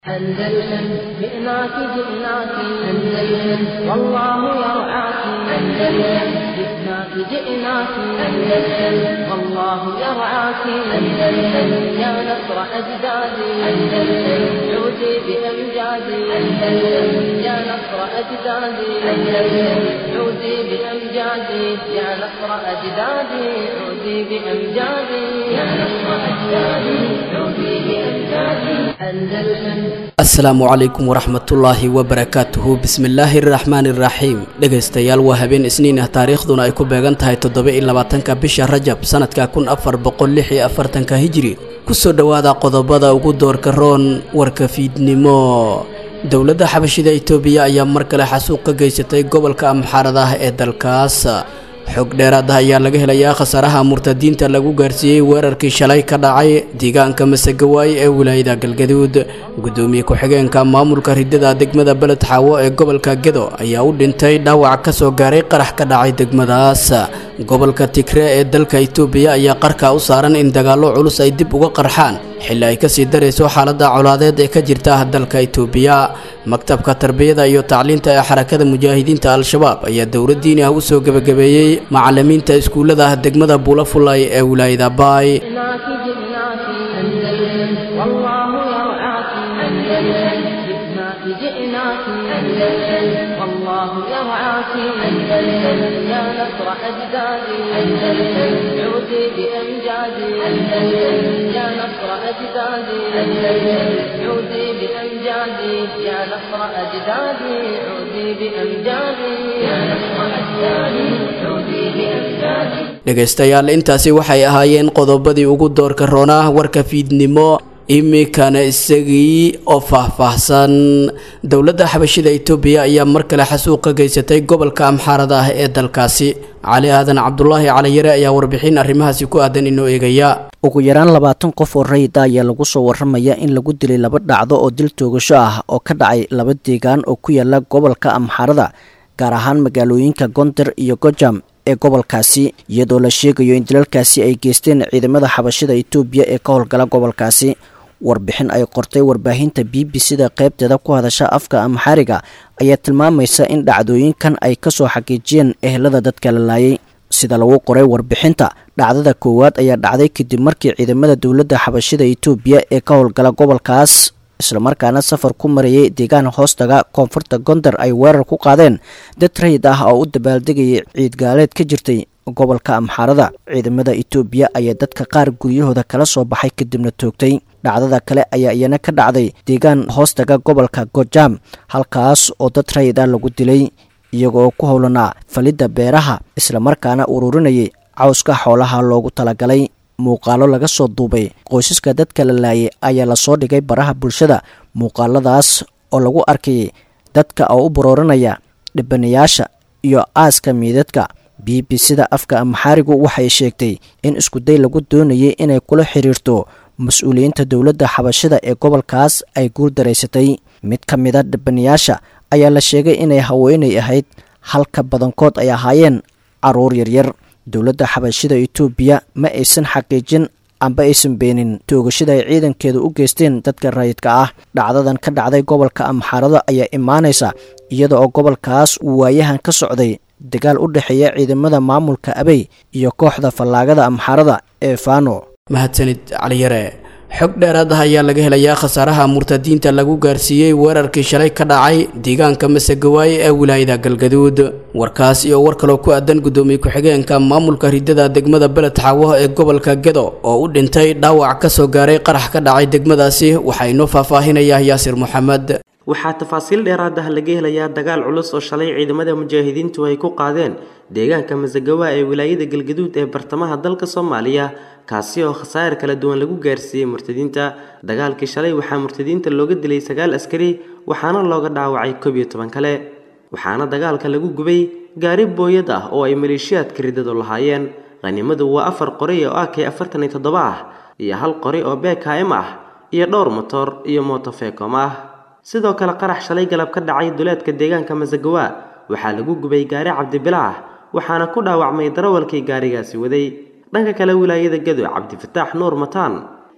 أندلسن جئناك جئناك أندلسن والله يرعاك أندلسن جئناك جئناك أندلسن والله يرعاك أندلسن يا نصر أجدادي أندلسن عودي بأمجادي أندلسن يا نصر أجدادي أندلسن عودي بأمجادي يا نصر أجدادي عودي بأمجادي يا نصر أجدادي عودي بأمجادي أندلسن asalaamu calaykum waraxmatullaahi wabarakaatuhu bismillaahi araxmaani iraxiim dhegaystayaal waa habeen isniin ah taariikhduna ay ku beegan tahay toddoba iyo labaatanka bisha rajab sanadka kun afar boqol lix iyo afartanka hijiri kusoo dhowaada qodobada ugu doorka roon warka fiidnimo dowladda xabashida itoobiya ayaa mar kale xasuuq ka geysatay gobolka amxaarada ah ee dalkaas xog dheeraad ah ayaa laga helayaa khasaaraha murtadiinta lagu gaarsiiyey weerarkii shalay ka dhacay deegaanka masagawaay ee wilaayada galgaduud gudoomiye ku-xigeenka maamulka ridada degmada beled xaawo ee gobolka gedo ayaa u dhintay dhaawac ka soo gaaray qarax ka dhacay degmadaas gobolka tigre ee dalka itoobiya ayaa qarka u saaran in dagaallo culus ay dib uga qarxaan xilli ay kasii darayso xaaladda colaadeed ee ka jirta dalka itoobiya maktabka tarbiyada iyo tacliinta ee xarakada mujaahidiinta al-shabaab ayaa dowladdiini ah u soo gebagabeeyey macalimiinta iskuullada degmada buulafulay ee wilaayada baay جئناك أندلسن والله يرعاك أندلسن يا نصر أجدادي أندلسن عودي بأمجادي أندلسن يا نصر أجدادي أندلسن عودي بأمجادي يا نصر أجدادي عودي بأمجادي يا نصر أجدادي عودي بأمجادي dhegaystayaal intaasi waxay ahaayeen qodobadii ugu doorka roonaa warka fiidnimo iminkana isagii oo faahfaahsan dowladda xabashida itoobiya ayaa mar kale xasuuq ka geysatay gobolka amxaarada ah ee dalkaasi cali aadan cabdulaahi caliyare ayaa warbixin arrimahaasi ku aadan inoo eegaya ugu yaraan labaatan qof oo rayida ayaa lagu soo waramaya in lagu dilay laba dhacdo oo dil toogasho ah oo ka dhacay laba deegaan oo ku yaala gobolka amxaarada gaar ahaan magaalooyinka gonder iyo gojam ee gobolkaasi iyadoo la sheegayo in dilalkaasi ay geysteen ciidamada xabashida itoobiya ee ka howlgala gobolkaasi warbixin ay qortay warbaahinta b b c da qaybteeda ku hadasha afka amxaariga ayaa tilmaamaysa in dhacdooyinkan ay kasoo xaqiijiyeen ehelada dadka la laayay sida lagu qoray warbixinta dhacdada koowaad ayaa dhacday kadib markii ciidamada dowladda xabashida itoobiya ee ka howlgala gobolkaas islamarkaana safar ku marayay deegaan hoostaga koonfurta gonder ay weerar ku qaadeen dad rayid ah oo u dabaaldegayay ciidgaaleed ka jirtay gobolka amxaarada ciidamada itoobiya ayaa dadka qaar guryahooda kala soo baxay kadibna toogtay dhacdada kale ayaa iyana ka dhacday deegaan hoostaga gobolka gojam halkaas oo dad rayid ah lagu dilay iyagoo ku howlanaa falidda beeraha islamarkaana ururinayay cawska xoolaha loogu talagalay muuqaalo laga soo duubay qoysaska dadka la laayay ayaa lasoo dhigay baraha bulshada muuqaaladaas oo lagu arkayay dadka oo u barooranaya dhibanayaasha iyo aaska miidadka b b c da afka amxaarigu waxay sheegtay in iskuday lagu doonayay inay kula xiriirto mas-uuliyiinta dowladda xabashida ee gobolkaas ay guul daraysatay mid ka mida dhibanayaasha ayaa la sheegay inay haweenay ahayd halka badankood ay ahaayeen caruur yaryar dowladda xabashida itoobiya ma aysan xaqiijin amba aysan beenin toogashada ay ciidankeeda u geysteen dadka rayidka ah dhacdadan ka dhacday gobolka amxaarada ayaa imaanaysa iyada oo gobolkaas uu waayahan ka socday dagaal u dhexeeya ciidamada maamulka abey iyo kooxda fallaagada amxaarada ee fano mahadsanid caliyare xog dheeraad ah ayaa laga helayaa khasaaraha murtadiinta lagu gaarsiiyey weerarkii shalay ka dhacay deegaanka masagawaay ee wilaayada galgaduud warkaas iyo war kaloo ku aadan gudoomiye ku-xigeenka maamulka ridada degmada beled xaawo ee gobolka gedo oo u dhintay dhaawac ka soo gaaray qarax ka dhacay degmadaasi waxaa inoo faahfaahinayaa yaasir moxamed waxaa tafaasiil dheeraad ah laga helayaa dagaal culus oo shalay ciidamada mujaahidiintu ay ku qaadeen deegaanka masagawa ee wilaayada galgaduud ee bartamaha dalka soomaaliya kaasi oo khasaar kala duwan lagu gaarsiiyey murtadiinta dagaalkii shalay waxaa murtadiinta looga dilay sagaal askari waxaana looga dhaawacay koob iyo toban kale waxaana dagaalka lagu gubay gaari booyad ah oo ay maleeshiyaadka ridadu lahaayeen qhanimadu waa afar qori oo ak afartan iyo toddoba ah iyo hal qori oo bkm ah iyo dhowr motor iyo motofekom ah sidoo kale qarax shalay galab ka dhacay duleedka deegaanka masagawa waxaa lagu gubay gaari cabdibilaah waxaana ku dhaawacmay darawalkii gaarigaasi waday dhanka kale wilaayada gado cabdifataax nuur mataan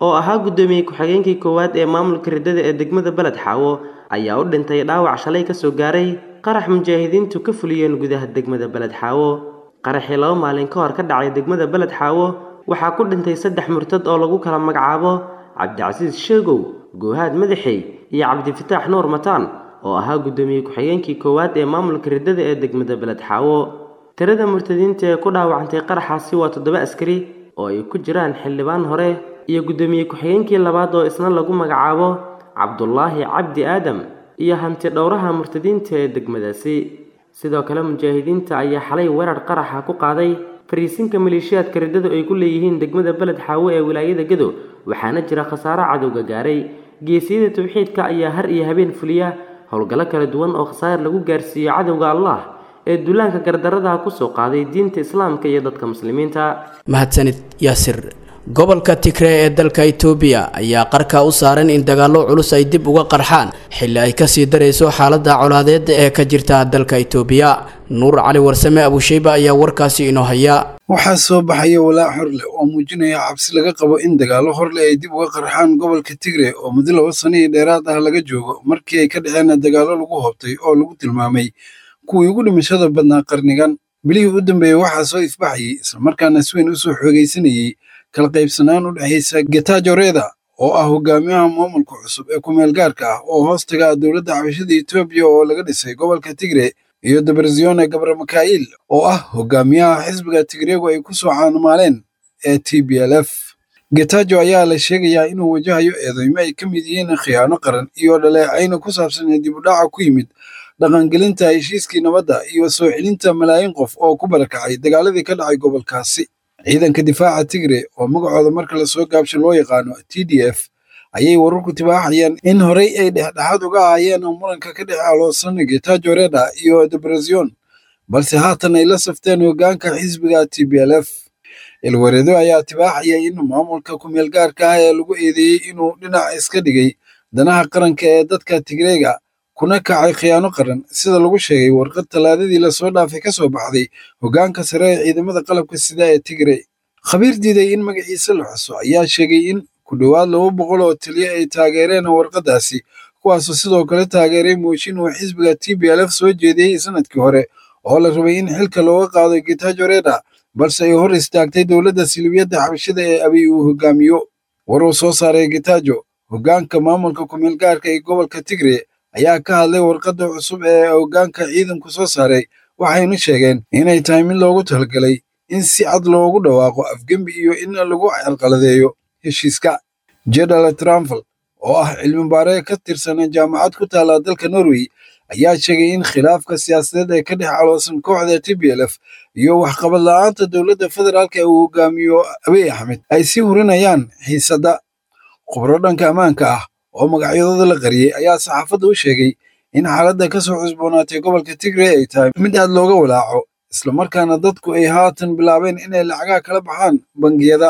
oo ahaa guddoomiye ku-xigeenkii koowaad ee maamulka riddada ee degmada beled xaawo ayaa u dhintay dhaawac shalay kasoo gaaray qarax mujaahidiintu ka fuliyeen gudaha degmada beled xaawo qaraxii laba maalin ka hor ka dhacay degmada beled xaawo waxaa ku dhintay saddex murtad oo lagu kala magacaabo cabdicasiis sheegow goohaad madaxey iyo cabdifataax nuur mataan oo ahaa guddoomiye ku-xigeenkii koowaad ee maamulka riddada ee degmada beled xaawo tirada murtadiinta ee ku dhaawacantay qaraxaasi waa toddoba askari oo ay ku jiraan xildhibaan hore iyo guddoomiye ku-xigeenkii labaad oo isna lagu magacaabo cabdulaahi cabdi aadam iyo hanti dhowraha murtadiinta ee degmadaasi sidoo kale mujaahidiinta ayaa xalay weerar qaraxa ku qaaday fariisinka maleeshiyaadka riddadu ay ku leeyihiin degmada beled xaawo ee wilaayada gedo waxaana jira khasaaro cadowga gaaray geesiyada tawxiidka ayaa har iyo habeen fuliya howlgallo kala duwan oo khasaar lagu gaarsiiyo cadowga allah ee duulaanka gardarrada kusoo qaaday diinta islaamka iyo dadka muslimiinta mahadsanid yaasir gobolka tigree ee dalka itoobiya ayaa qarka u saaran in dagaallo culus ay dib uga qarxaan xilli ay kasii darayso xaaladda colaadeed ee ka jirta dalka itoobiya nuur cali warsame abusheyba ayaa warkaasi inoo haya waxaa soo baxaya walaac horleh oo muujinaya cabsi laga qabo in dagaallo horleh ay dib uga qarxaan gobolka tigre oo muddo laba sano iyo dheeraad ah laga joogo markii ay ka dhaceen dagaallo lagu hobtay oo lagu tilmaamay kuwii ugu dhimashada badnaa qarnigan bilihii u dambeeyey waxaa soo ifbaxayay islamarkaana si weyn u soo xoogaysanayey kala qaybsanaan u dhexaysa getajo reda oo ah hogaamiyaha maamulka cusub ee kumeel gaarka ah oo hoos taga dowladda xabashada etoobiya oo laga dhisay gobolka tigre iyo dabarzione gabre mikail oo ah hogaamiyaha xisbiga tigreegu ay ku soo caanumaaleen ee t b l f getajo ayaa la sheegayaa inuu wajahayo eedeymo ay ka mid yihiin khiyaano qaran iyo dhaleecayna ku saabsan dib u dhaca ku yimid dhaqangelinta heshiiskii nabadda iyo soo celinta malaayiin qof oo ku barakacay dagaaladii ka dhacay gobolkaasi ciidanka difaaca tigre oo magacooda marka lasoo gaabsho loo yaqaano t d f ayay wararku tibaaxayaan in horey ay dhexdhexaad uga ahaayeen muranka ka dhex aloosan getajo reda iyo debrazion balse haatan ay la safteen hoggaanka xisbiga t b l f ilwareedo ayaa tibaaxaya in maamulka kumeel gaarka ah ee lagu eedeeyey inuu dhinac iska dhigay danaha qaranka ee dadka tigreega kuna kacay khiyaano qaran sida lagu sheegay warqad tallaadadii lasoo dhaafay ka soo baxday hoggaanka sare ee ciidamada qalabka sida ee tigre khabiir diiday in magaciisa la xuso ayaa sheegay in ku dhowaad laba boqol oo taliya ay taageereen warqaddaasi kuwaasoo sidoo kale taageeray mooshin uu xisbiga t b l f soo jeediyey sanadkii hore oo la rabay in xilka looga qaado getajo reda balse ay hor istaagtay dowladda silibiyadda xabashada ee abiy uu hogaamiyo war uu soo saaray getajo hoggaanka maamulka kumeel gaarka ee gobolka tigre ayaa ka hadlay warqadda cusub ee hoggaanka ciidanku soo saaray waxayna sheegeen inay tahay mid loogu talagalay in si cad loogu dhawaaqo afgembi iyo in lagu carqaladeeyo heshiiska jedal tramvel oo ah cilmi baare ka tirsan jaamacad ku taala dalka norway ayaa sheegay in khilaafka siyaasadeed ee ka dhex caloosan kooxda t b l f iyo waxqabad la'aanta dowladda federaalka ee uu hogaamiyo abiy axmed ay sii hurinayaan xiisadda khubro dhanka ammaanka ah oo magacyadooda la qariyey ayaa saxaafadda u sheegay in xaaladda ka soo cusboonaatay gobolka tigre ay tahay mid aad looga walaaco islamarkaana dadku ay haatan bilaabeen inay lacagaha kala baxaan bangiyada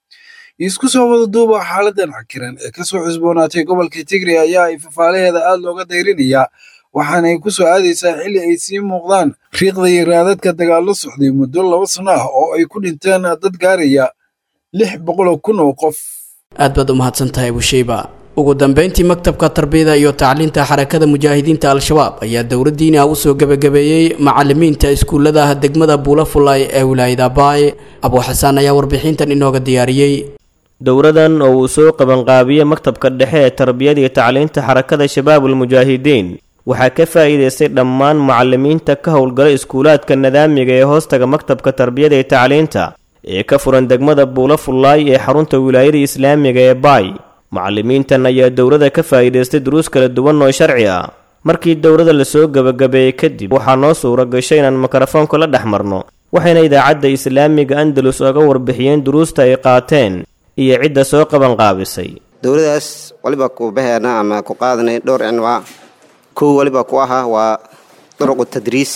isku soo wada duuba xaaladan cakiran ee ka soo cusboonaatay gobolka tigre ayaa ay fafaalaheeda aad looga dayrinayaa waxaanay ku soo aadaysaa xilli ay sii muuqdaan riiqda iyo raadadka dagaallo socday muddo laba sano ah oo ay ku dhinteen dad gaaraya lix boqoloo kun oo qof aad baad u mahadsan tahay busheyba ugu dambeyntii maktabka tarbiyada iyo tacliinta xarakada mujaahidiinta al-shabaab ayaa dowladdiina u soo gebagabeeyey macalimiinta iskuullada degmada buulafulay ee wilaayada baay abuuxasaan ayaa warbixintan inooga diyaariyey dowradan oo uu soo qabanqaabiyey maktabka dhexe ee tarbiyada iyo tacliinta xarakada shabaabul mujaahidiin waxaa ka faa'iidaystay dhammaan macalimiinta ka howlgala iskuulaadka nadaamiga ee hoostaga maktabka tarbiyada iyo tacliinta ee ka furan degmada buulafullaay ee xarunta wilaayada islaamiga ee baay macalimiintan ayaa dowladda ka faa'iidaystay duruus kala duwan oo sharci ah markii dowladda lasoo gebagabeeyey kadib waxaa noo suura gashay inaan mikrofoonka la dhex marno waxayna idaacadda islaamiga andalus oga warbixiyeen duruusta ay qaateen iyo cidda soo qabanqaabisay dowladaas waliba ku baheena ama ku qaadanay dhowr cinwaa kow waliba ku ahaa waa duruqu tadriis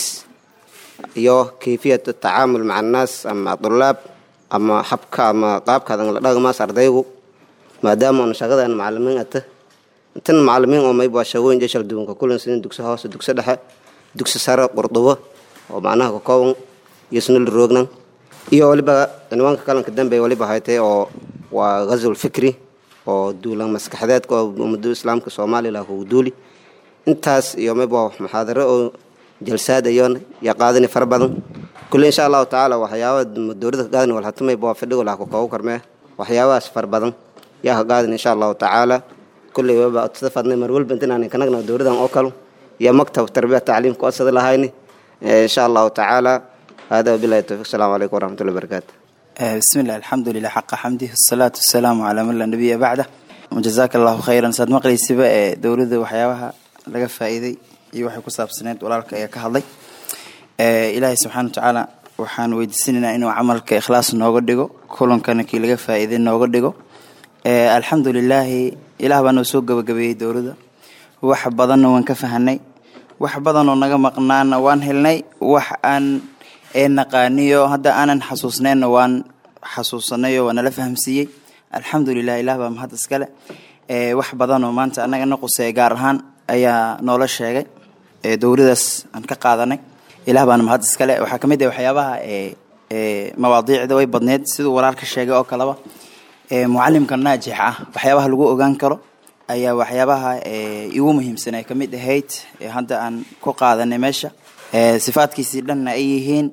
iyo kayfiyat tacaamul maca annaas ama dulaab ama habka ama qaabkaadan la dhaqmaas ardaygu maadaama aan shaqadan macalimiin ata tan macalimiin oo mayba shaqooyin jeshal duwanka kulan sinin dugsi hoose dugsi dhexe dugsi sare qurdubo oo macnaha ka kooban iyo sunul roognan iyo waliba cinwaanka kalanka dambe waliba haytay oo waa ghazul fikri oo duulan maskaxdeedka oo ummadu islaamka soomaaliya kugu duuli intaas iyo mayba muxaadaro oo jalsaad ayoon ya qaadani fara badan kulle insha allahu tacaala waxyaaba dowladda ka qaadani walhata mayba fadhigo laha kukoogu karmee waxyaabahaas fara badan yaa ka qaadani insha allahu tacaala kulle waba odsada fadnay mar walba intinaan kanagna dowladan oo kalo iyo maktab tarbiya tacliim ku odsada lahayni insha allahu tacaala hada wabilahi towfiq asalaamu calaykum waraxmatullahi wabarakaatu بسم الله الحمد لله حق حمده الصلاة والسلام على من لا نبي بعده وجزاك الله خيرا ساد مقلي سبا دولده waxyaabaha laga faa'iiday iyo waxay ku saabsaneed walaalka ayaa ka hadlay ilaahay subxaana watacaala waxaan weydiisanaynaa inuu camalka ikhlaas nooga dhigo kulankana kii laga faa'iiday nooga dhigo alxamdu lilaahi ilaah baa noo soo gabagabeeyey dowladda wax badanna waan ka fahanay wax badan oo naga maqnaana waan helnay wax aan ee naqaaniyo hadda aanan xasuusnayna waan xasuusanay oo waa nala fahamsiiyey alxamdulilah ilah baa mahad iskale wax badan oo maanta annagana quseeya gaar ahaan ayaa noola sheegay dowladaas aan ka qaadanay ilah baana mahad iskale waxaa kamid ah waxyaabaha mawaadiicda way badneed siduu walaalka sheegay oo kaleba mucalimka naajix ah waxyaabaha lagu ogaan karo ayaa waxyaabaha igu muhiimsan ay kamid ahayd hadda aan ku qaadanay meesha sifaadkiisii dhanna ay yihiin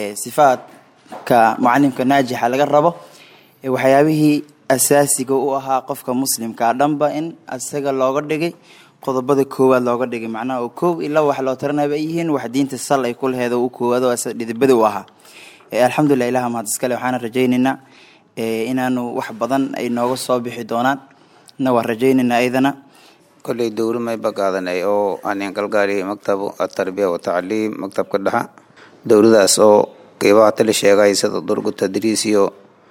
sifaadka mucalimka naajixa laga rabo waxyaabihii asaasiga u ahaa qofka muslimkaa dhanba in isaga looga dhigay qodobada koowaad looga dhigay macnaha oo koow ilaa wax loo taranaba ay yihiin wax diinta sal ay ku laheed oo u koowaad oo dhidibada u ahaa alxamdulilah ilaha mahad iskale waxaana rajaynaynaa inaanu wax badan ay nooga soo bixi doonaan na waan rajaynaynaa ayadana kolley dowro mayba qaadanay oo aanin galgaaliy maktabu atarbiya watacliim maktabka dhexa dowladaas oo qeybaha tali sheegay sida durgu tadriis iyo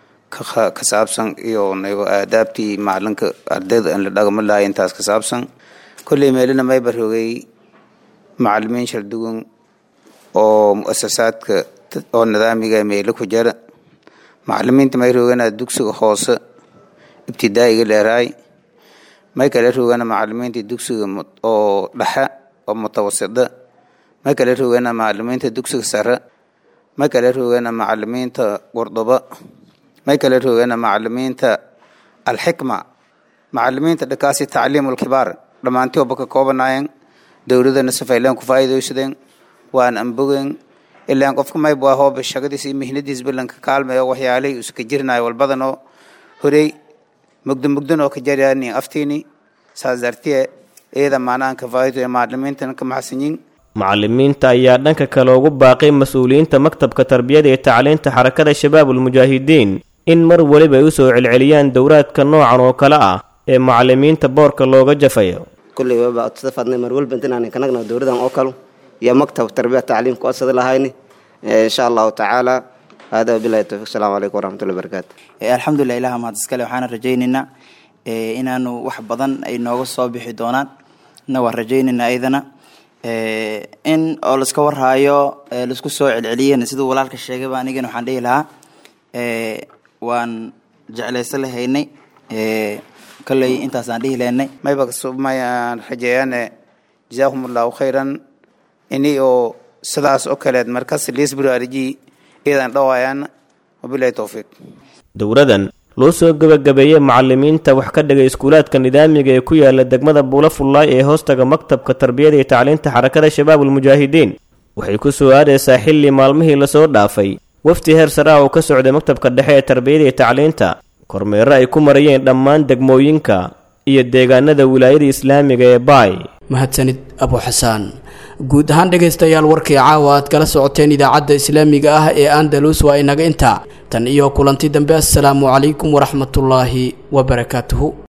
ka saabsan iyo nago aadaabtii macalinka ardayda in la dhagama lahay intaas ka saabsan kolley meelina mayba rogay macalimiin shardugun oo muasasaadka oo nidaamiga meelo ku jara macalimiinta may rogana dugsiga hoose ibtidaa'iga leeraay may kale rogana macalimiinta dugsiga oo dhexe oo mutawasida may kale rogana macalimiinta dugsiga sare may kale rogana macalimiinta qurduba may kale rogana macalimiinta alxikma macalimiinta dhakaasi tacliimulkibaar dhammaantii oba ka koobanaayeen dowladana safayleen ku faa'iidaysadeen waan anbogen ilaan qofka mayb waa hooba shaqadiis iyo mihnadiis balanka kaalmayo waxyaalihii iska jirnayo walbadanoo horey mugdo mugdan oo ka jaryaani aftiini saas dartiye iyada maanahan ka faa'iido macalimiintana ka maxsanyin macalimiinta ayaa dhanka kale ugu baaqay mas-uuliyiinta maktabka tarbiyada iyo tacliinta xarakada shabaabulmujaahidiin in mar weliba ay u soo celceliyaan dowraadka noocan oo kale ah ee macalimiinta boorka looga jafayo kulley waba odsada fadnay mar walba intinaan kanagna dowladan oo kalo iyo maktab tarbiya tacliim ku odsada lahayni insha allahu tacaala hada wabilahi towfiq asalaamu calaykum waraxmatullahi wabarakaatu alxamdulilah ilaha mahad iskale waxaana rajaynaynaa inaanu wax badan ay nooga soo bixi doonaan na waan rajaynaynaa ayadana in oo laiska warhaayo laisku soo celceliyeen siduu walaalka sheegayba anigana waxaan dhihi lahaa waan jeclaysan lahaynay kolley intaasaan dhihi lahaynay mayba mayaan rajeeyaane jazaakum allahu khayran ini oo sidaas oo kaleed markas liisburaariji iyadan dhawaayaan wabilahi towfiiq dowradan loo soo gebagabeeyey macalimiinta wax ka dhigay iskuulaadka nidaamiga ee ku yaala degmada buula fullaay ee hoostaga maktabka tarbiyada iyo tacliinta xarakada shabaabulmujaahidiin waxay ku soo aadaysaa xilli maalmihii lasoo dhaafay wafdi heer sare ah oo ka socday maktabka dhexe ee tarbiyada iyo tacliinta kormeero ay ku marayeen dhammaan degmooyinka iyo deegaanada wilaayada islaamiga ee baay mahadsanid abu xasaan guud ahaan dhegaystayaal warkii caawa aad kala socoteen idaacadda islaamiga ah ee andalus waa inaga intaa tan iyo kulanti dambe assalaamu calaykum waraxmatullaahi wabarakaatuhu